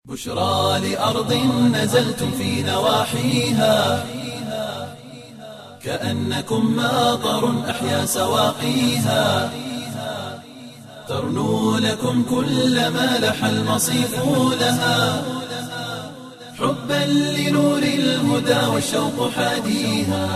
بشرى لأرض نزلتم في نواحيها كأنكم ماطر أحيا سواقيها ترنو لكم كل ما لح المصيف لها حبا لنور الهدى والشوق حاديها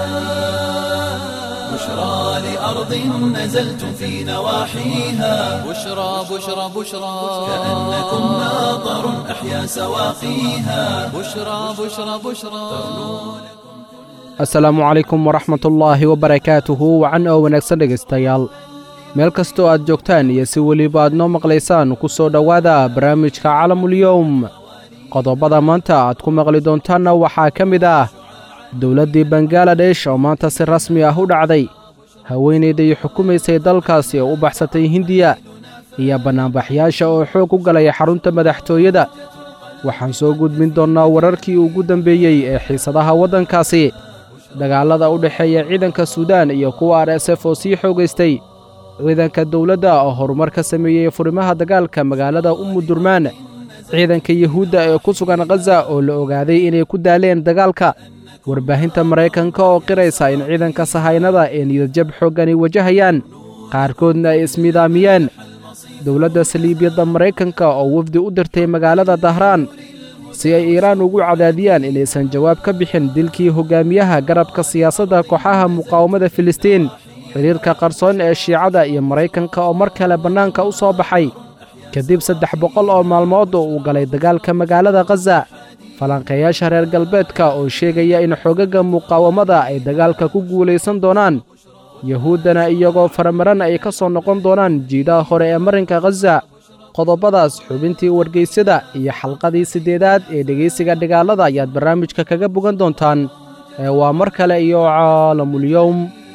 بشرى لأرض نزلتم في نواحيها بشرى بشرى بشرى كأنكم ماطر أحيا سواقيها بشرى بشرى بشرى asalaamu calaykum waraxmatullaahi wabarakaatuhu wacan oo wanaagsan dhegaystayaal meel kastoo aad joogtaan iyo si weliba aad noo maqlaysaan ku soo dhowaada barnaamijka calamulyowm qodobada maanta aad ku maqli doontaanna waxaa ka mid ah dowladdii bangaladesh oo maanta si rasmi ah u dhacday haweenayday xukumaysay dalkaasi oo u baxsatay hindiya iyo bannaanbaxyaasha oo xoog u galay xarunta madaxtooyada waxaan soo gudbin doonnaa wararkii ugu dambeeyey ee xiisadaha waddankaasi dagaallada u dhexeeya ciidanka suudaan iyo kuwa r s f oo sii xoogaystay ciidanka dowladda oo horumar ka sameeyey furimaha dagaalka magaalada umudurmaan ciidanka yuhuudda ee ku sugan khaza oo la ogaaday inay ku daaleen dagaalka warbaahinta maraykanka oo qiraysa in ciidanka sahaynada ee niyadjab xooggani wajahayaan qaarkoodna ay ismidaamiyeen dowladda saliibyadda maraykanka oo wafdi u dirtay magaalada dahraan si ay iiraan ugu cadaadiyaan inaysan jawaab ka bixin dilkii hoggaamiyaha garabka siyaasadda kooxaha muqaawamada filistiin xidhiirka qarsoon ee shiicada iyo maraykanka oo mar kale bannaanka u soo baxay kadib saddex boqol oo maalmood oo uu galay dagaalka magaalada khaza falanqeeyaasha reer galbeedka oo sheegaya in xoogagga muqaawamada ay dagaalka ku guulaysan doonaan yuhuuddana iyagoo faramaran ay ka soo noqon doonaan jiidaha hore ee marinka khaza qodobadaas xubintii wargeysyada iyo xalqadii siddeedaad ee dhegaysiga dhigaalada ayaad barnaamijka kaga bogan doontaan ee waa mar kale iyo caalamulyowm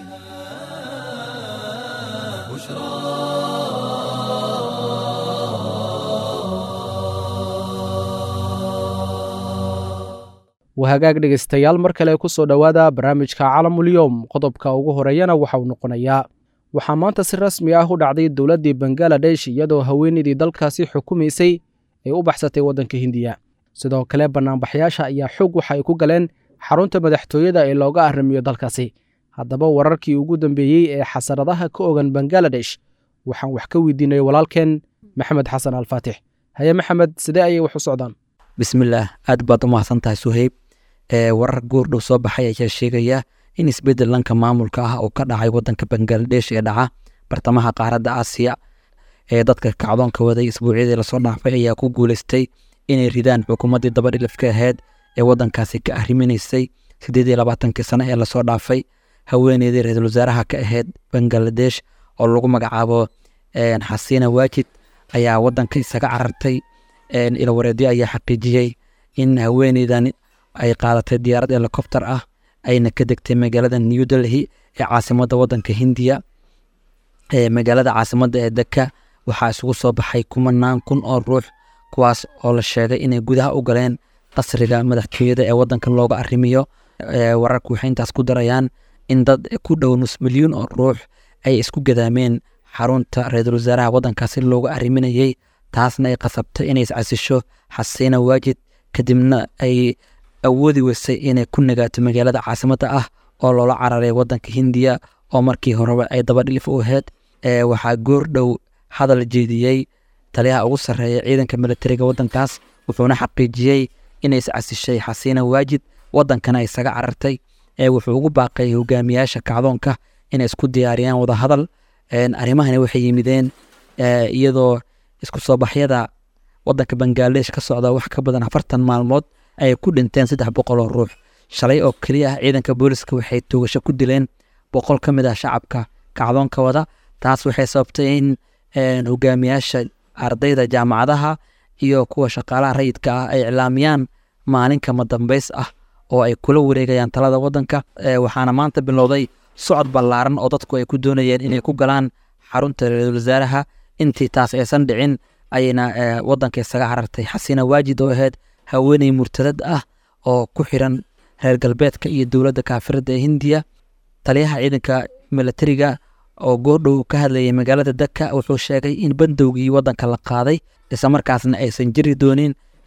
wahagaag dhegaystayaal mar kale ku soo dhowaada barnaamijka calamulyowm qodobka ugu horeeyana waxauu noqonayaa waxaa maanta si rasmi ah u dhacday dowladdii bangaladesh iyadoo haweenaydii dalkaasi xukumaysay ay u baxsatay waddanka hindiya sidoo kale bannaanbaxyaasha ayaa xoog waxa ay ku galeen xarunta madaxtooyada ee looga arrimiyo dalkaasi haddaba wararkii ugu dambeeyey ee xasaradaha ka ogan bangaladesh waxaan wax ka weydiinay walaalkeen maxamed xasan alfaatix haye maxamed sidee ayay wax u socdaan bismillaah aad baad u mahadsan tahay suheyb ee warar goordhow soo baxay ayaa sheegaya in isbeddel lanka maamulka ah oo ka dhacay waddanka bangaladesh ee dhaca bartamaha qaaradda aasiya ee dadka kacdoonka waday isbuucyadii lasoo dhaafay ayaa ku guuleystay inay ridaan xukuumaddii dabadhilifka ahayd ee waddankaasi ka arriminaysay siddeed iyo labaatankii sano ee lasoo dhaafay haweeneydii ra-iisul wasaaraha ka ahayd bangaladesh oo lagu magacaabo xasiina waajid ayaa waddanka isaga carartay ilawareedyo ayaa xaqiijiyey in haweeneydan ay qaadatay diyaarad helikobter ah ayna ka degtay magaalada new delhi ee caasimadda waddanka hindiya magaalada caasimadda ee deka waxaa isugu soo baxay kumanaan kun oo ruux kuwaas oo la sheegay inay gudaha u galeen qasriga madaxtooyada ee waddanka looga arrimiyo wararku waxay intaas ku darayaan in dad ku dhow nus milyuun oo ruux ay isku gadaameen xarunta ra-iisul wasaaraha waddankaasi looga arriminayey taasna ay qasabtay inay iscasisho xasiina waajid kadibna ay awoodi weysay inay ku nagaato magaalada caasimadda ah oo loola cararay waddanka hindiya oo markii horeba ay dabadhilif u ahayd waxaa goordhow hadal jeediyey taliyaha ugu sarreeya ciidanka militariga waddankaas wuxuuna xaqiijiyey inay iscasishay xasiina waajid waddankana isaga carartay wuxuu ugu baaqay hogaamiyaasha kacdoonka inay isku diyaariyaan wadahadal arrimahani waxay yimideen iyadoo isku soo baxyada waddanka bangaladesh ka socda wax ka badan afartan maalmood ay ku dhinteen saddex boqol oo ruux shalay oo keliya ah ciidanka booliska waxay toogasho ku dileen boqol ka mid ah shacabka kacdoonka wada taas waxay sababtay in hogaamiyaasha ardayda jaamacadaha iyo kuwa shaqaalaha rayidka ah ay iclaamiyaan maalin kama dambays ah oo ay kula wareegayaan talada waddanka waxaana maanta bilowday socod ballaaran oo dadku ay ku doonayeen inay ku galaan xarunta ra-iisul wasaaraha intii taas aysan dhicin ayayna waddanka isaga carartay xasiina waajid oo ahayd haweeney murtadad ah oo ku xiran reer galbeedka iyo dowladda kaafiradda ee hindiya taliyaha ciidanka militariga oo goordhow ka hadlayay magaalada daka wuxuu sheegay in bandowgii waddanka la qaaday islamarkaasna aysan jiri doonin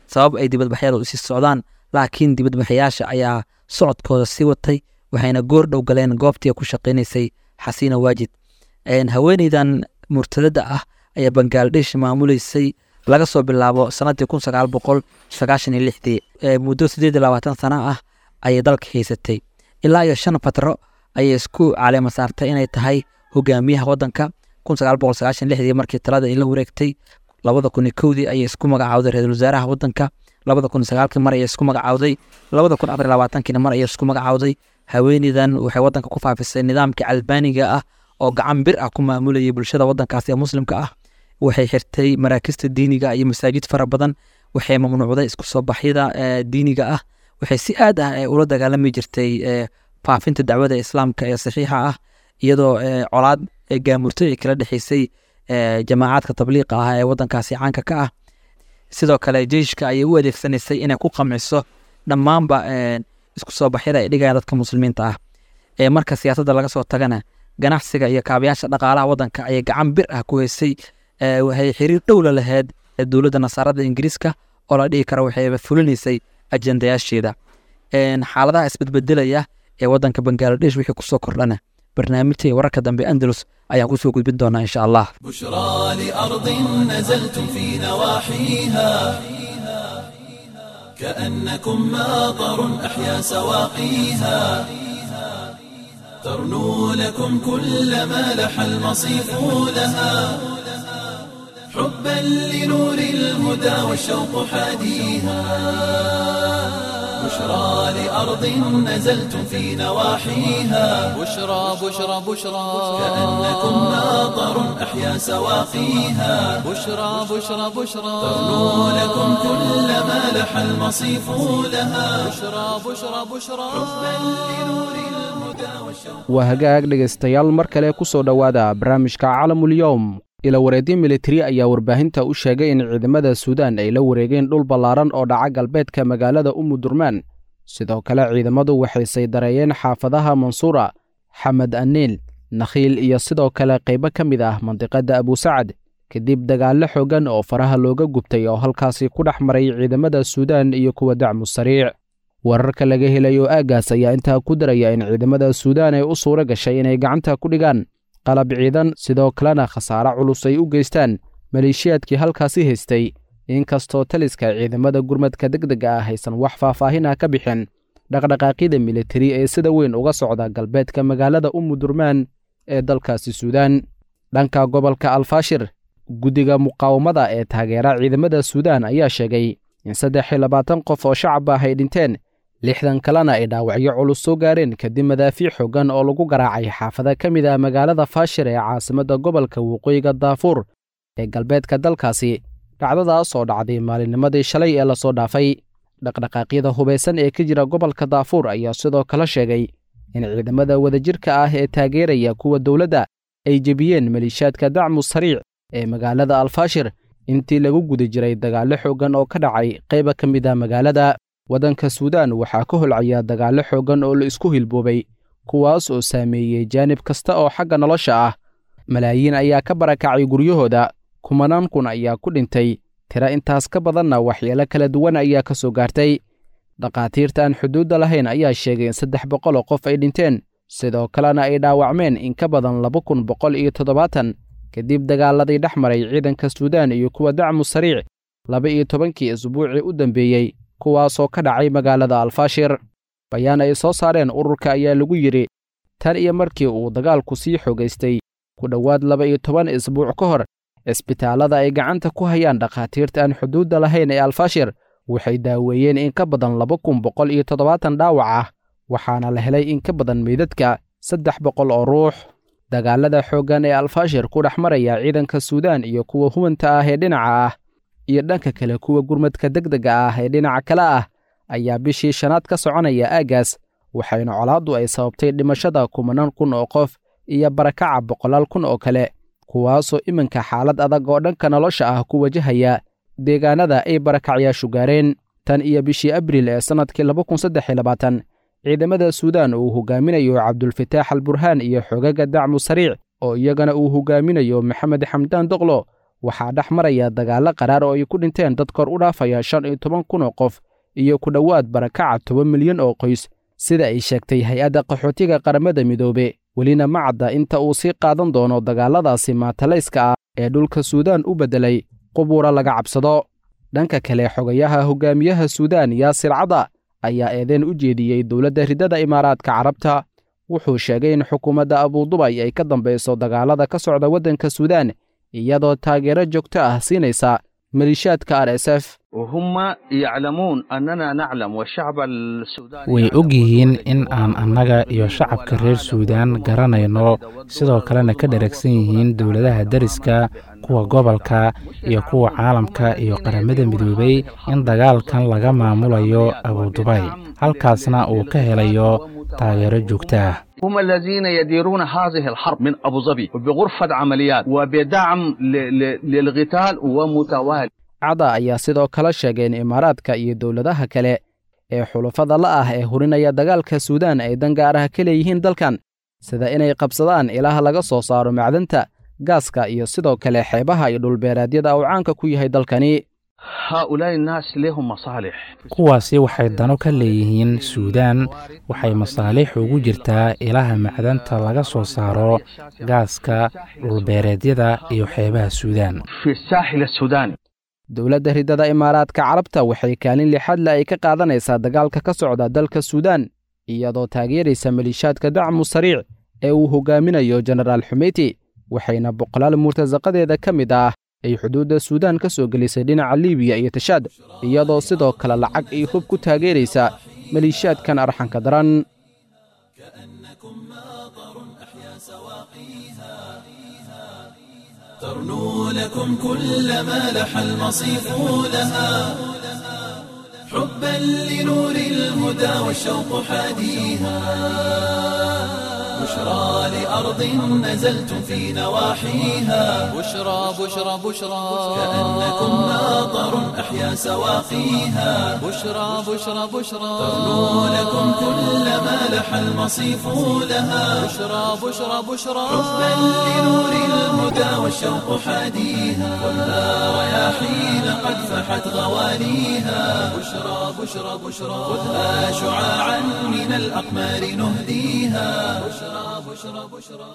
sabab ay dibadbaxyadu usii socdaan laakiin dibadbaxayaasha ayaa socodkooda sii watay waxayna goor dhow galeen goobtii ku shaqaynaysay xasiina waajid haweeneydan murtadada ah ayaa bangaladesh maamuleysay laga soo bilaabo sanadii kun sagaal boqol sagaashan iyo lixdii muddo sideed iyo labaatan sana ah ayay dalka haysatay ilaa iyo shan fatro ayay isku caleema saartay inay tahay hogaamiyaha wadanka kun sagaal boqol sagaashan lixdii markii talada ay la wareegtay labada kun iyo kowdii ayay isku magacaawday ra-iisul wasaaraha wadanka labada kun iyo sagaalkii mar ayay isku magacaawday labada kun afar iyo labaatankiina mar ayay isku magacaawday haweeneydan waxay wadanka ku faafisay nidaamkii calbaaniga ah oo gacan bir ah ku maamulayay bulshada wadankaasi ee muslimka ah waxay xirtay maraakista diiniga iyo masaajid fara badan waxay mamnuucday isku soo baxyada diiniga ah waxay si aad ah ula dagaalami jirtay faafinta dacwada islaamka ee saxiixa ah iyadoo colaad gaamurtay ay kala dhexeysay jamaacaadka tabliiqa ah ee wadankaasi caanka ka ah sidoo kale jeyshka ayay u adeegsanaysay inay ku qamciso dhammaanba isku soo baxyada ay dhigayaan dadka muslimiinta ah ee marka siyaasadda laga soo tagana ganacsiga iyo kaabayaasha dhaqaalaha wadanka ayay gacan bir ah ku heysay waxay xiriir dhowla lahayd dowladda nasaarada ingiriiska oo la dhihi karo waxayba fulinaysay ajendayaasheeda xaaladaha isbedbedelaya ee wadanka bangaladesh wixii kusoo kordhana barnaamijta iyo wararka dambe andalus ayaan kusoo gudbin doonaa insha allah بشرى لأرض نزلتم في نواحيها كأنكم ماطر أحيا سواقيها ترنو لكم كل ما لح المصيف لها حبا لنور الهدى والشوق حاديها بشرى لأرض نزلتم في نواحيها بشرى بشرى بشرى كأنكم ماطر أحيا سواقيها بشرى بشرى بشرى ترنو لكم كل ما لح المصيف لها بشرى بشرى بشرى لنور الهدى والشوق waa hagaag dhegaystayaal mar kale ku soo dhowaada barnaamijka calamulyowm ila wareedyo militari ayaa warbaahinta u sheegay in ciidamada suudaan ay la wareegeen dhul ballaaran oo dhaca galbeedka magaalada umudurmaan sidoo kale ciidamadu waxay saydareeyeen xaafadaha mansuura xamed aniil nakhiil iyo sidoo kale qaybo ka mid ah mandiqadda abusacad kadib dagaallo xooggan oo faraha looga gubtay oo halkaasi ku dhex maray ciidamada suudaan iyo kuwa dacmu sariic wararka laga helayo aaggaas ayaa intaa ku daraya in ciidamada suudaan ay u suura gashay inay gacanta ku dhigaan qalab ciidan sidoo kalena khasaare culus ay u geystaan maleeshiyaadkii halkaasi haystay inkastoo taliska ciidamada gurmadka degdega ah aysan wax faahfaahin ah ka bixin dhaqdhaqaaqyada militari ee sida weyn uga socda galbeedka magaalada umudurmaan ee dalkaasi suudaan dhanka gobolka alfaashir guddiga muqaawamada ee taageera ciidamada suudaan ayaa sheegay in saddex iyo labaatan qof oo shacab ah ay dhinteen lixdan kalena ay dhaawacyo culus soo gaareen kadib madaafiic xooggan oo lagu garaacay xaafada ka mid ah magaalada faashir ee caasimadda gobolka waqooyiga daafuur ee galbeedka dalkaasi dhacdadaas oo dhacday maalinnimadii shalay ee lasoo dhaafay dhaqdhaqaaqyada hubaysan ee ka jira gobolka daafuur ayaa sidoo kale sheegay in ciidamada wadajirka ah ee taageeraya kuwa dowladda ay jebiyeen maliishaadka dacmu sariic ee magaalada alfaashir intii lagu guda jiray dagaallo xooggan oo ka dhacay qayba ka mid ah magaalada waddanka suudaan waxaa ka holcaya dagaallo xooggan oo la isku hilboobay kuwaas oo saameeyey jaanib kasta oo xagga nolosha ah malaayiin ayaa ka barakacay guryahooda kumanaan kun ayaa ku dhintay tira intaas ka badanna waxyeelo kala duwan ayaa ka soo gaartay dhakhaatiirta aan xuduudda lahayn ayaa sheegay in saddex boqol oo qof ay dhinteen sidoo kalena ay dhaawacmeen in ka badan laba kun boqol iyo toddobaatan kadib dagaaladii dhex maray ciidanka suudaan iyo kuwa dacmu sariic laba iyo tobankii isbuucii u dambeeyey kuwaasoo ka dhacay magaalada alfaashir bayaan ay soo saareen ururka ayaa lagu yidhi tan iyo markii uu dagaalku sii xogaystay ku dhowaad laba iyo toban isbuuc ka hor cisbitaallada ay gacanta ku hayaan dhakhaatiirta aan xuduudda lahayn ee alfaashir waxay daaweeyeen in ka badan laba kun boqol iyo toddobaatan dhaawac ah waxaana la helay in ka badan meydadka saddex boqol oo ruux dagaalada xooggan ee alfaashir ku dhex maraya ciidanka suudaan iyo kuwa hubanta ah ee dhinaca ah iyo dhanka kale kuwa gurmadka degdega ah ee dhinaca kale ah ayaa bishii shanaad ka soconaya aaggaas waxayna colaaddu ay sababtay dhimashada kumanaan kun oo qof iyo barakaca boqolaal kun oo kale kuwaasoo iminka xaalad adag oo dhanka nolosha ah ku wajahaya deegaanada ay barakacyaashu gaareen tan iyo bishii abriil ee sannadkii laba kun saddex iyo labaatan ciidamada suudaan uu hogaaminayo cabdulfataax al burhaan iyo xogaga dacmu sariic oo iyagana uu hogaaminayo maxamed xamdaan doqlo waxaa dhex maraya dagaallo qaraar oo ay ku dhinteen dad kor u dhaafaya shan iyo toban kun oo qof iyo ku dhowaad barakaca toban milyan oo qoys sida ay sheegtay hay-adda qaxootiga qaramada midoobe welina ma cadda inta uu sii qaadan doono dagaalladaasi maatalayska ah ee dhulka suudaan u beddelay qubuura laga cabsado dhanka kale xogayaha hogaamiyaha suudaan yaasir cada ayaa eedeen u jeediyey dowladda riddada imaaraadka carabta wuxuu sheegay in xukuumadda abuudubay ay ka dambayso dagaallada ka socda waddanka suudaan iyadoo taageero joogto ah siinaysa maliishaadka r s f way og yihiin in aan annaga iyo shacabka reer suudaan garanayno sidoo kalena ka dheragsan yihiin dowladaha deriska kuwa gobolka iyo kuwa caalamka iyo qaramada midoobay in dagaalkan laga maamulayo abudubay halkaasna uu ka helayo taageero joogto ah هم الذين يديرون هذه الحرب من أبو ظبي بغرفة عمليات وبدعم للقتال ومتوالي cada ayaa sidoo kale sheegay in imaaraadka iyo dowladaha kale ee xulafada la ah ee hurinaya dagaalka suudaan ay dan gaar ah ka leeyihiin dalkan sida inay qabsadaan ilaah laga soo saaro macdanta gaaska iyo sidoo kale xeebaha iyo dhulbeeraadyada uu caanka ku yahay dalkani هؤلاء الناس لهم مصالح kuwaasi waxay dano ka leeyihiin suudaan waxay masaalix ugu jirtaa ilaha macdanta laga soo saaro gaaska dhulbeereedyada iyo xeebaha suudaan في الساحل السوداني dowladda riddada imaaraadka carabta waxay kaalin lixadle ay ka qaadanaysaa dagaalka ka socda dalka suudaan iyadoo taageeraysa maliishaadka dacmu sariic ee uu hogaaminayo jenaraal xumeyti waxayna boqolaal murtasaqadeeda ka mid ah ay xuduudda suudaan ka soo gelisay dhinaca liibiya iyo tashaad iyadoo sidoo kale lacag iyo hub ku taageeraysa maliishaadkan arxanka daran ترنو لكم كل ما لح المصيف لها حبا لنور الهدى والشوق حاديها بشرى لأرض نزلتم في نواحيها بشرى بشرى بشرى كأنكم ناظر أحيا سواقيها بشرى بشرى بشرى ترنو لكم كل ما لح المصيف لها بشرى بشرى بشرى حبا لنور الهدى والشوق حاديها خذها رياحين قد فحت غواليها بشرى بشرى بشرى خذها شعاعا من الأقمار نهديها بشرى بشرى بشرى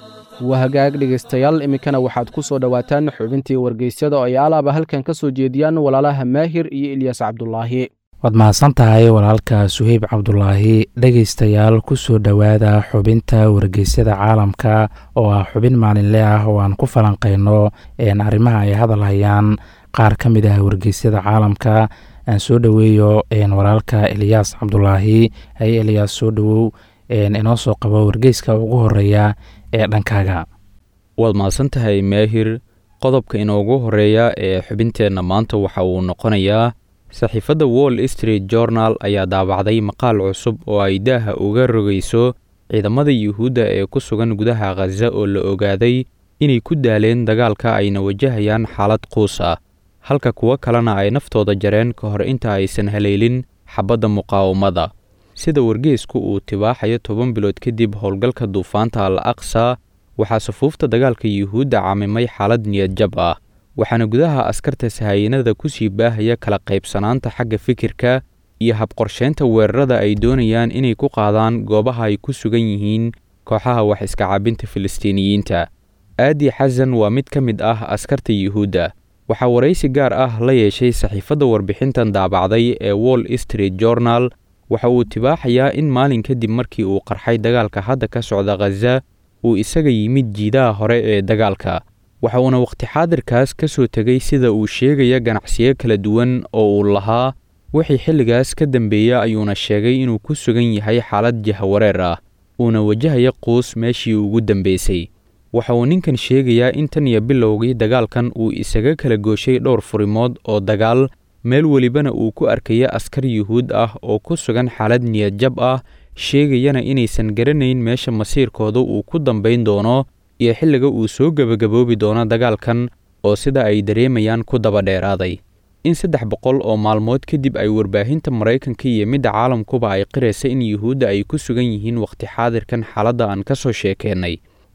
waa hagaag dhegaystayaal iminkana waxaad ku soo dhowaataan xubintii wargeysyada oo ay alaaba halkan ka soo jeediyaan walaalaha maahir iyo ilyas cabdulaahi waad mahadsan tahay walaalka suheyb cabdulaahi dhegaystayaal ku soo dhowaada xubinta wargeysyada caalamka oo ah xubin maalinle ah oo aan ku falanqayno arrimaha ay hadal hayaan qaar ka mid ah wargeysyada caalamka aan soo dhoweeyo walaalka eliyaas cabdulaahi hay eliyaas soo dhowow inoo soo qabo wargeyska ugu horeeya ee dhankaaga waad mahadsan tahay maahir qodobka inoogu horeeya ee xubinteenna maanta waxa uu noqonayaa saxiifadda wall street journal ayaa daabacday maqaal cusub oo ay daaha uga rogayso ciidamada yuhuudda ee ku sugan gudaha khaza oo la ogaaday inay ku daaleen dagaalka ayna wajahayaan xaalad quus ah halka kuwo kalena ay naftooda jareen ka hor inta aysan haleelin xabadda muqaawamada sida wargeesku uu tibaaxayo toban bilood kadib howlgalka duufaanta al aqsa waxaa sufuufta dagaalka yuhuudda caamimay xaalad niyadjab ah waxaana gudaha askarta sahayanada ku sii baahaya kala qaybsanaanta xagga fikirka iyo habqorsheynta weerarada ay doonayaan inay ku qaadaan goobaha ay ku sugan yihiin kooxaha wax iska caabinta filistiiniyiinta aadi xasan waa mid ka mid ah askarta yuhuudda waxaa waraysi gaar ah la yeeshay saxiifadda warbixintan daabacday ee wall street journal waxa uu tibaaxayaa in maalin kadib markii uu qarxay dagaalka hadda ka socda khaza uu isaga yimid jiidaha hore ee dagaalka waxa uuna wakhti xaadirkaas ka soo tegay sida uu sheegaya ganacsiyo kala duwan oo uu lahaa wixii xilligaas ka dambeeya ayuuna sheegay inuu ku sugan yahay xaalad jahawareer ah uuna wajahaya quus meeshii ugu dambeysay waxa uu ninkan sheegayaa in tan iyo bilowgii dagaalkan uu isaga kala gooshay dhowr furimood oo dagaal meel welibana uu ku arkaya askar yuhuud ah oo ku sugan xaalad niyadjab ah sheegayana inaysan garanayn meesha masiirkooda uu ku dambayn doono iyo xilliga uu soo gebagaboobi doono dagaalkan oo sida ay dareemayaan ku daba dheeraaday in saddex boqol oo maalmood kadib ay warbaahinta maraykanka iyo midda caalamkuba ay qiraysa in yuhuudda ay ku sugan yihiin wakhti xaadirkan xaaladda aan ka soo sheekeennay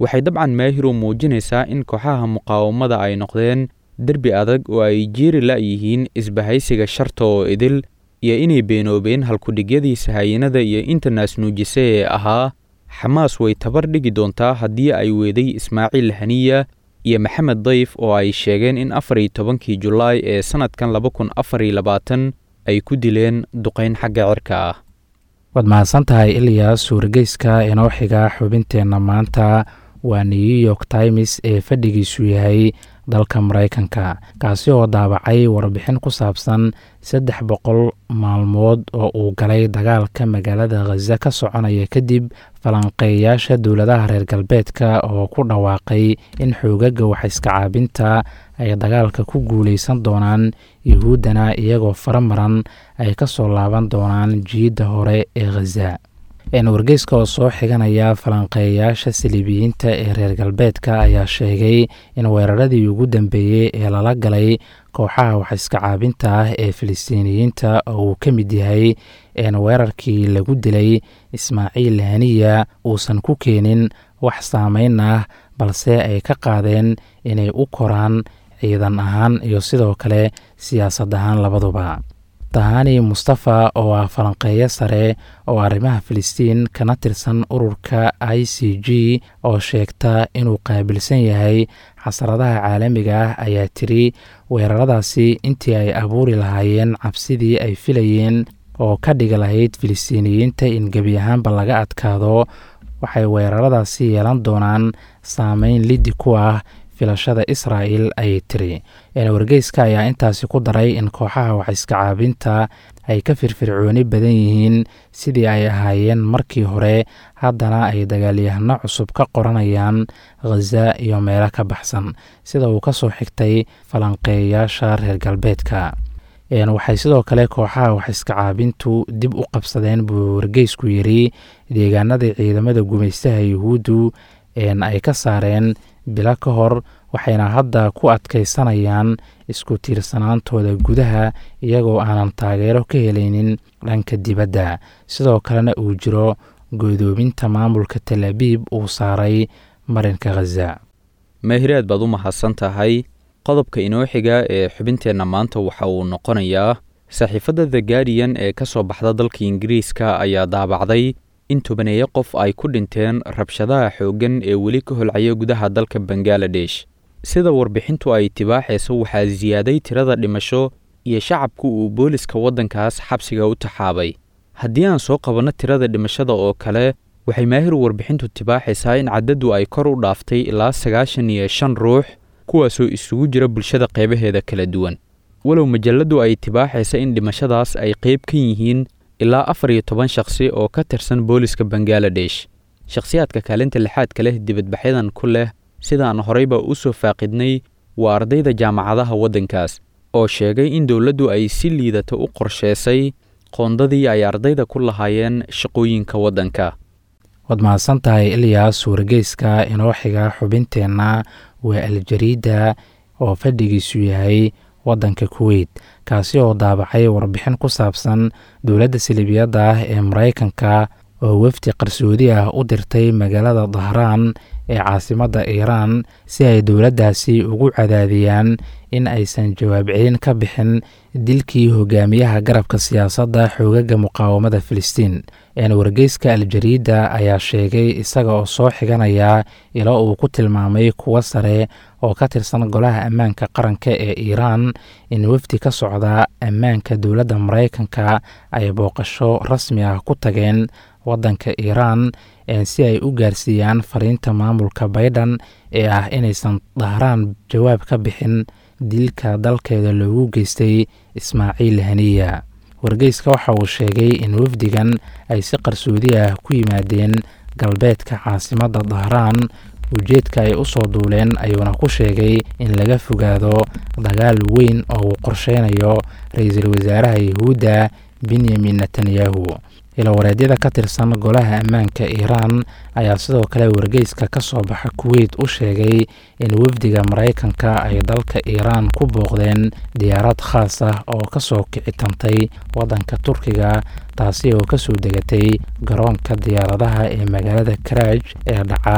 waxay dabcan maahiru muujinaysaa in kooxaha muqaawamada ay noqdeen derbi adag oo ay jiiri la'yihiin isbahaysiga sharta oo idil iyo inay beenoobeen halkudhigyadii sahayanada iyo inta naasnuujise ee ahaa xamaas way tabar dhigi doontaa haddii ay weeday ismaaciil haniya iyo maxamed dayf oo ay sheegeen in afar iyo tobankii julaay ee sannadkan laba kun afar iyo labaatan ay ku dileen duqayn xagga cirka ah waad mahadsan tahay ilyaas suurageyska inoo xiga xubinteenna maanta waa new york times ee fadhigiisu yahay dalka maraykanka kaasi oo daabacay warbixin ku saabsan saddex boqol maalmood oo uu galay dagaalka magaalada khaza ka soconaya kadib falanqeeyaasha dowladaha reer galbeedka oo ku dhawaaqay in xoogaga waxaiska caabinta ay dagaalka ku guuleysan doonaan yuhuuddana iyagoo faramaran ay ka soo laaban doonaan jiidda hore ee khaza wargeyska oo soo xiganaya falanqeeyaasha saliibiyiinta ee reer galbeedka ayaa sheegay in weeraradii ugu dambeeyey ee lala galay kooxaha waxiska caabinta ah ee filistiiniyiinta oo uu ka mid yahay een weerarkii lagu dilay ismaaciil haniya uusan ku keenin wax saameyn ah balse ay ka qaadeen inay u koraan ciidan ahaan iyo sidoo kale siyaasad ahaan labaduba tahani mustafa oo ah falanqeeyo sare oo arrimaha filistiin kana tirsan ururka i c g oo sheegta inuu qaabilsan yahay xasradaha caalamiga ah ayaa tiri weeraradaasi intii ay abuuri lahaayeen cabsidii ay filayeen oo ka dhigi lahayd filistiiniyiinta in gebi ahaanba laga adkaado waxay weeraradaasi yeelan doonaan saameyn liddi ku ah filashada israa'el ayay tiri wargeyska ayaa intaasi ku daray in kooxaha waxiska caabinta ay ka firfircooni badan yihiin sidii ay ahaayeen markii hore haddana ay dagaalyahano cusub ka qoranayaan khaza iyo meelo ka baxsan sida uu ka soo xigtay falanqeeyaasha reer galbeedka waxay sidoo kale kooxaha waxiska caabintu dib u qabsadeen buu wargeysku yiri deegaanadii ciidamada gumaystaha yuhuuddu ay ka saareen bilo ka hor waxayna hadda ku adkaysanayaan isku tiirsanaantooda gudaha iyagoo aanan taageero ka helaynin dhanka dibadda sidoo kalena uu jiro goodoominta maamulka tel abiib uu saaray marinka khaza maahiraad baad u mahadsan tahay qodobka inoo xiga ee xubinteenna maanta waxa uu noqonayaa saxiifadda the guardian ee ka soo baxda dalka ingiriiska ayaa daabacday in tobaneeyo qof ay ku dhinteen rabshadaha xooggan ee weli ka holcaya gudaha dalka bangaladesh sida warbixintu ay tibaaxayso waxaa siyaaday tirada dhimasho iyo shacabku uu booliska waddankaas xabsiga u taxaabay haddii aan soo qabanno tirada dhimashada oo kale waxay maahir warbixintu tibaaxaysaa in caddadu ay kor u dhaaftay ilaa sagaashan iyo shan ruux kuwaasoo isugu jira bulshada qeybaheeda kala duwan walow majalladdu ay tibaaxaysa in dhimashadaas ay qayb ka yihiin ilaa afar iyo toban shakhsi oo ka tirsan booliska bangaladesh shakhsiyaadka kaalinta lixaadka leh dibadbaxyadan ku leh sidaan horeyba u soo faaqidnay waa ardayda jaamacadaha waddankaas oo sheegay in dowladdu ay si liidata u qorsheysay qoondadii ay ardayda ku lahaayeen shaqooyinka waddanka waad mahadsan tahay ilyaas wargeyska inoo xiga xubinteenna waa aljariida oo fadhigiisu yahay waddanka kuweyt kaasi oo daabacay warbixin ku saabsan dowladda salibiyadda ah ee maraykanka oo wefdi qarsoodi ah u dirtay magaalada dahraan ee caasimadda iiraan si ay dowladdaasi ugu cadaadiyaan in aysan jawaab celin ka bixin dilkii hogaamiyaha garabka siyaasadda xoogaga muqaawamada filistiin wargeyska aljariida ayaa sheegay isaga oo soo xiganaya ilo uu ku tilmaamay kuwo sare oo ka tirsan golaha ammaanka qaranka ee iiraan in wefdi ka socda ammaanka dowladda maraykanka ay booqasho rasmi ah ku tageen waddanka iiraan si ay u gaarsiiyaan fariinta maamulka baydhan ee ah inaysan dahraan jawaab ka bixin dilka dalkeeda loogu geystay ismaaciil haniya wargeyska waxa uu sheegay in wafdigan ay si qarsoodi ah ku yimaadeen galbeedka caasimadda dahraan ujeedka ay u soo duuleen ayuuna ku sheegay in laga fogaado dagaal weyn oo uu qorsheynayo ra-iisul wasaaraha yahuudda benyamin netanyahu ilawareedyada ka tirsan golaha ammaanka iiraan ayaa sidoo kale wargeyska ka soo baxa kuweyt u sheegay in wafdiga maraykanka ay dalka iiraan ku booqdeen diyaarad khaas ah oo kasoo kicitantay waddanka turkiga taasi oo kasoo degatay garoonka diyaaradaha ee magaalada karaaj ee dhaca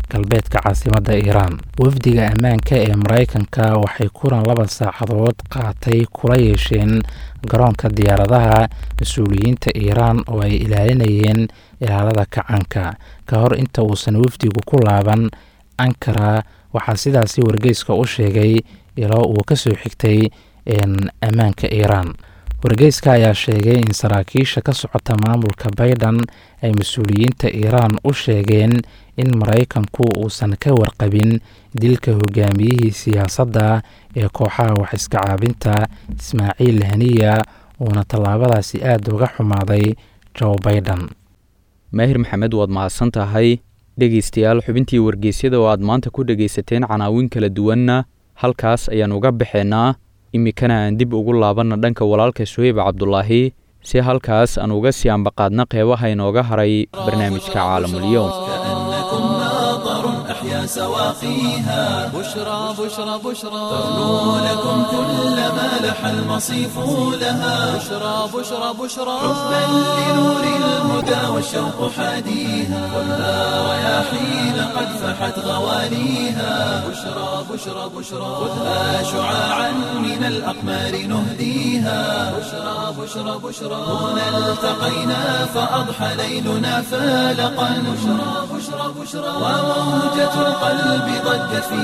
galbeedka caasimadda iiraan wafdiga ammaanka ee maraykanka waxay kulan laba saacadood qaatay kula yeesheen garoonka diyaaradaha mas-uuliyiinta iiraan oo ay ilaalinayeen ilaalada kacanka ka hor inta uusan wafdigu ku laaban ankara waxaa sidaasi wargeyska u sheegay ilaa uu ka soo xigtay ammaanka iiraan wargeyska ayaa sheegay in saraakiisha ka socota maamulka bayden ay mas-uuliyiinta iiraan u sheegeen in maraykanku uusan ka warqabin dilka hogaamiyihii siyaasadda ee kooxaha wax iska caabinta ismaaciil haniya uuna tallaabadaasi aada uga xumaaday joe baiden maahir maxamed waad mahadsan tahay dhegaystayaal xubintii wargeysyada oo aad maanta ku dhegaysateen canaawin kala duwanna halkaas ayaan uga baxeynaa iminkana aan dib ugu laabanna dhanka walaalka suheyb cabdulaahi si halkaas aan uga sii ambaqaadna qeybaha inooga haray barnaamijka caalamulyoom كأنكم ماطر أحيا سواقيها بشرى بشرى بشرى تغنو لكم كل ما لح المصيف لها بشرى بشرى بشرى حبا لنور الهدى والشوق حاديها خذها رياحين قد فحت غواليها بشرى بشرى بشرى خذها شعاعا من الأقمار نهديها بشرى بشرى بشرى هنا التقينا فأضحى ليلنا فالقا بشرى بشرى بشرى وموجة القلب ضجت في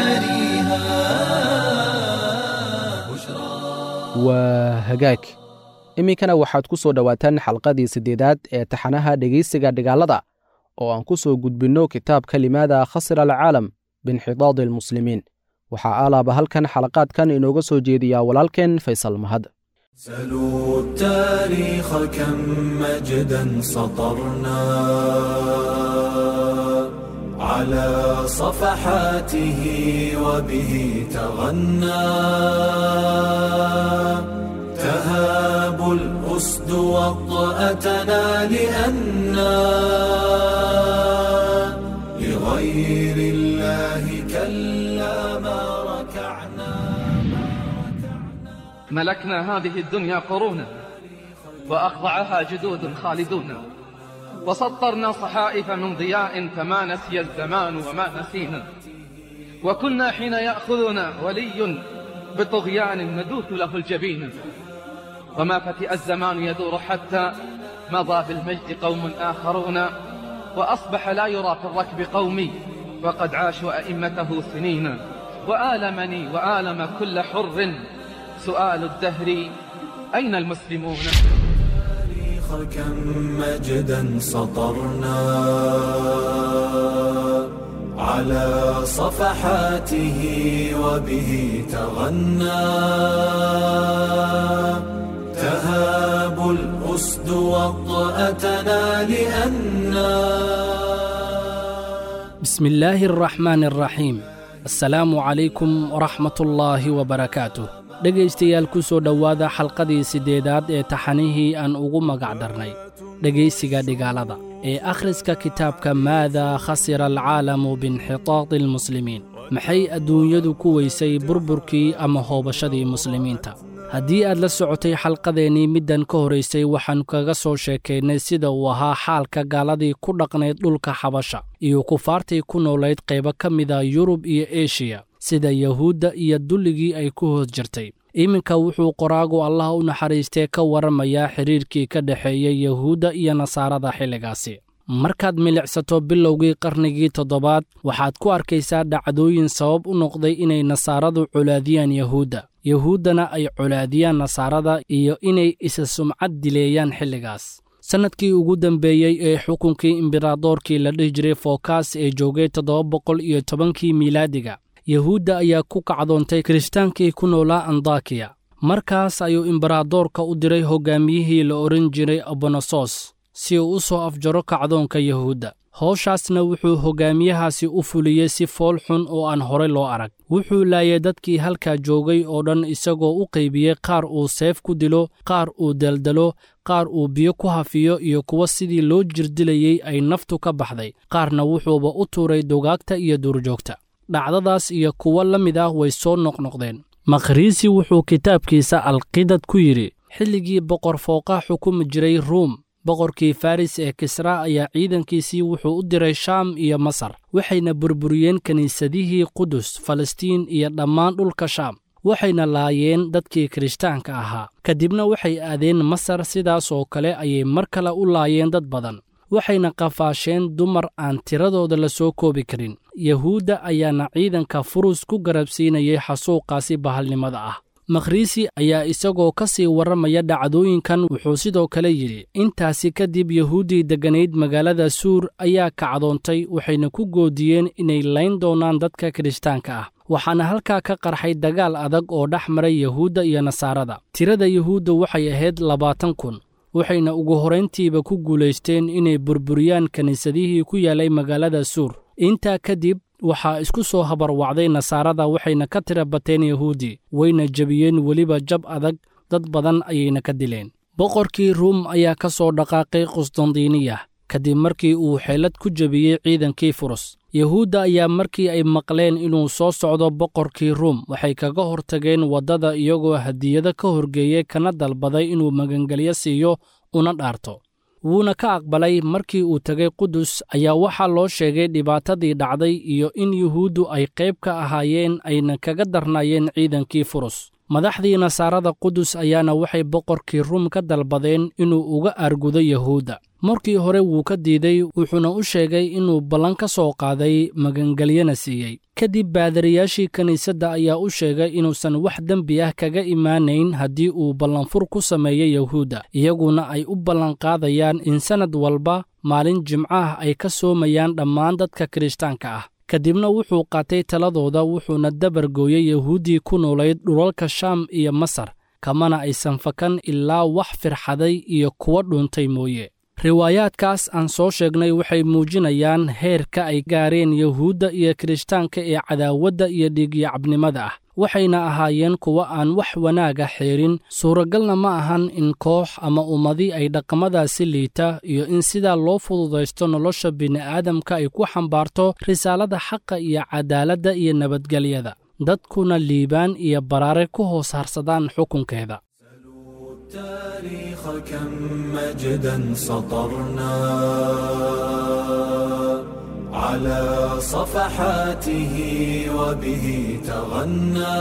مجاريها بشرى waa hagaag iminkana waxaad ku soo dhowaataan xalqadii siddeedaad ee taxanaha dhegaysiga dhigaalada oo aan ku soo gudbinno kitaabka limaada khasira alcaalam biinxidaadi almuslimiin waxaa aalaaba halkan xalaqaadkan inooga soo jeediyaa walaalkeen faysal mahad سلوا التاريخ كم مجدا سطرنا على صفحاته وبه تغنى تهاب الأسد وطأتنا لأنا لغير الله كلا ما ركعنا ملكنا هذه الدنيا قرونا وأخضعها جدود خالدون وسطرنا صحائف من ضياء فما نسي الزمان وما نسينا وكنا حين يأخذنا ولي بطغيان ندوث له الجبين وما فتئ الزمان يدور حتى مضى بالمجد قوم آخرون وأصبح لا يرى في الركب قومي وقد عاشوا أئمته سنين وآلمني وآلم كل حر سؤال الدهر أين المسلمون التاريخ كم مجدا سطرنا على صفحاته وبه تغنى تهاب الأسد وطأتنا لأنا بسم الله الرحمن الرحيم السلام عليكم ورحمة الله وبركاته dhegaystayaal ku soo dhowaada xalqadii siddeedaad ee taxanihii aan ugu magac darnay dhegaysiga dhigaalada ee akhriska kitaabka maadaa khasira alcaalamu biinxitaadi almuslimiin maxay adduunyadu ku weysay burburkii ama hoobashadii muslimiinta haddii aad la socotay xalqadeennii middan ka horaysay waxaan kaga soo sheekaynay sida uu ahaa xaalka gaaladii ku dhaqnayd dhulka xabasha iyo kufaartii ku noolayd qaybo ka mida yurub iyo eshiya sida yahuudda iyo dulligii ay ku hoos jirtay iminka wuxuu qoraagu allah u naxariistee ka warramayaa xidhiirkii ka dhexeeyey yahuudda iyo nasaarada xilligaasi markaad milicsato bilowgii qarnigii toddobaad waxaad ku arkaysaa dhacdooyin sabab u noqday inay nasaaradu colaadiyaan yahuudda yahuuddana ay colaadiyaan nasaarada iyo inay isa sumcad dileeyaan xilligaas sannadkii ugu dambeeyey ee xukunkii imberadoorkii la dhihi jiray fookaas ee joogay toddoba boqol iyo tobankii miilaadiga yahuudda ayaa ku kacdoontay kiristaankii ku noolaa andakiya markaas ayuu imberadoorka u diray hoggaamiyihii la odhan jiray abonosos si uu u soo afjaro kacdoonka yahuudda howshaasna wuxuu hoggaamiyahaasi u fuliyey si fool xun oo aan horey loo arag wuxuu laayay dadkii halkaa joogay oo dhan isagoo u qaybiyey qaar uu seef ku dilo qaar uu daldalo qaar uu biyo ku hafiyo iyo kuwa sidii loo jirdilayey ay naftu ka baxday qaarna wuxuuba u tuuray dugaagta iyo duurjoogta dhacdadaas iyo kuwo la mid ah way soo noqnoqdeen makhriisi wuxuu kitaabkiisa alqidad ku yidhi xilligii boqor fooqa xukumi jiray ruum boqorkii faris ee kisra ayaa ciidankiisii wuxuu u diray shaam iyo masar waxayna burburiyeen kiniisadihii qudus falastiin iyo dhammaan dhulka shaam waxayna laayeen dadkii kirishtaanka ahaa kadibna waxay aadeen masar sidaas oo kale ayay mar kale u laayeen dad badan waxayna qafaasheen dumar aan tiradooda la soo koobi karin yahuudda ayaana ciidanka furus ku garabsiinayay xasuuqaasi bahalnimada ah makhriisi ayaa isagoo ka sii warramaya dhacdooyinkan wuxuu sidoo kale yidhi intaasi kadib yahuuddii degganayd magaalada suur ayaa kacdoontay waxayna ku goodiyeen inay layn doonaan dadka kirishtaanka ah waxaana halkaa ka qarxay dagaal adag oo dhex maray yahuudda iyo nasaarada tirada yahuudda waxay ahayd labaatan kun waxayna ugu horrayntiiba ku guulaysteen inay burburiyaan kiniisadihii ku yaallay magaalada suur intaa kadib waxaa isku soo habarwacday nasaarada waxayna ka tira bateen yahuudi wayna jebiyeen weliba jab adag dad badan ayayna ka dileen boqorkii ruum ayaa ka soo dhaqaaqay qusdandiiniya kadib markii uu xeelad ku jebiyey ciidankii furus yahuudda ayaa markii ay maqleen inuu soo socdo boqorkii ruum waxay kaga hortageen waddada iyagoo hadiyado ka horgeeyey kana dalbaday inuu magangelyo siiyo una dhaarto wuuna ka aqbalay markii uu tegay qudus ayaa waxaa loo sheegay dhibaatadii dhacday iyo in yuhuuddu ay qayb ka ahaayeen ayna kaga darnaayeen ciidankii furus madaxdii nasaarada qudus ayaana waxay boqorkii ruum ka dalbadeen inuu uga argudo yahuudda markii hore wuu ka diiday wuxuuna u sheegay inuu ballan ka soo qaaday magangelyana siiyey kadib baadariyaashii kiniisadda ayaa u sheegay inuusan wax dembi ah kaga imaanayn haddii uu ballanfur ku sameeyo yahuudda iyaguna ay u ballanqaadayaan in sannad walba maalin jimcaah ay ka soomayaan dhammaan dadka kirishtaanka ah kadibna wuxuu qaatay taladooda wuxuuna dabargooyey yahuuddii ku noolayd dhulalka shaam iyo masar kamana aysan fakan ilaa wax firxaday iyo kuwa dhuuntay mooye riwaayaadkaas aan soo sheegnay waxay muujinayaan heerka ay gaareen yahuudda iyo kirishtaanka ee cadaawadda iyo dhiigyacabnimada ah waxayna ahaayeen kuwa aan wax wanaaga xeerin suuragalna ma ahan in koox ama ummadi ay dhaqamadaasi liita iyo in sidaa loo fududaysto nolosha bini'aadamka ay ku xambaarto risaalada xaqa iyo cadaaladda iyo nabadgelyada dadkuna liibaan iyo baraare ku hoos harsadaan xukunkeeda التاريخ كم مجدا سطرنا على صفحاته وبه تغنى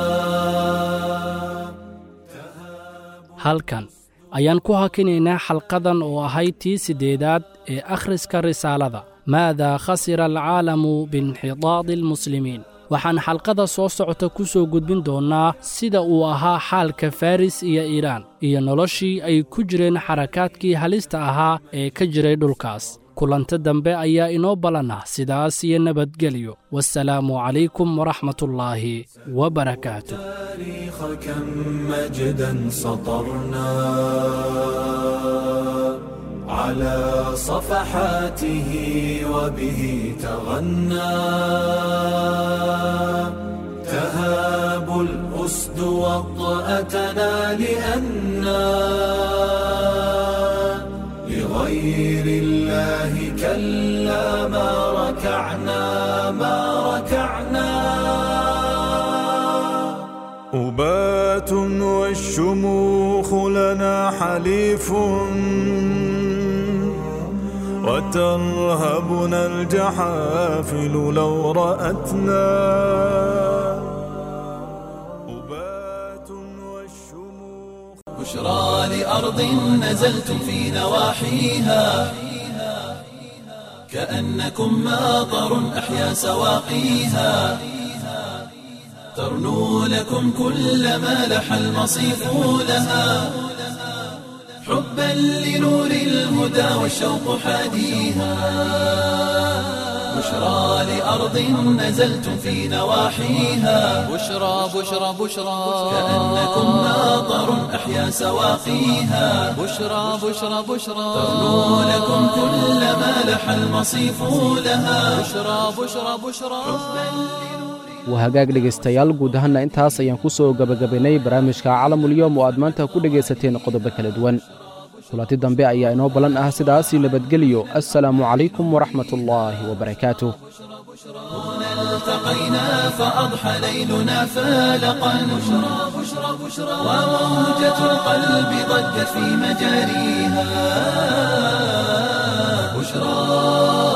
halkan ayaan ku hakinaynaa xalqadan oo ahayd tii siddeedaad ee akhriska risaalada maadaa khasira alcaalamu biinxidaadi almuslimiin waxaan xalqada soo socota ku soo gudbin doonnaa sida uu ahaa xaalka faris iyo iiraan iyo noloshii ay ku jireen xarakaadkii halista ahaa ee ka jiray dhulkaas kulanta dambe ayaa inoo ballanah sidaas iyo nabadgelyo wasalaamu calaykum waraxmatullaahi wabarakaatu التاريخ كم مجدا سطرنا على صفحاته وبه تغنى تهاب الأسد وطأتنا لأنا لغير الله كلا ما ركعنا ما ركعنا أبات والشموخ لنا حليف وترهبنا الجحافل لو رأتنا أبات والشموخ بشرى لأرض نزلتم في نواحيها كأنكم ماطر أحيا سواقيها ترنو لكم كل ما لح المصيف لها حبا لنور الهدى والشوق حاديها بشرى لأرض نزلتم في نواحيها بشرى بشرى بشرى كأنكم ماطر أحيا سواقيها بشرى بشرى بشرى ترنو لكم كل ما لح المصيف لها بشرى بشرى بشرى waa hagaag dhegaystayaal guud ahaanna intaas ayaan ku soo gebagabaynay barnaamijka calamulyoom oo aad maanta ku dhegaysateen qodobo kala duwan kulanti dambe ayaa inoo ballan ah sidaasii nabadgelyo assalaamu calaykum waraxmatullaahi wabarakaatuh التقينا فأضحى ليلنا فالقا بشرى بشرى بشرى وموجة القلب ضجت في مجاريها بشرى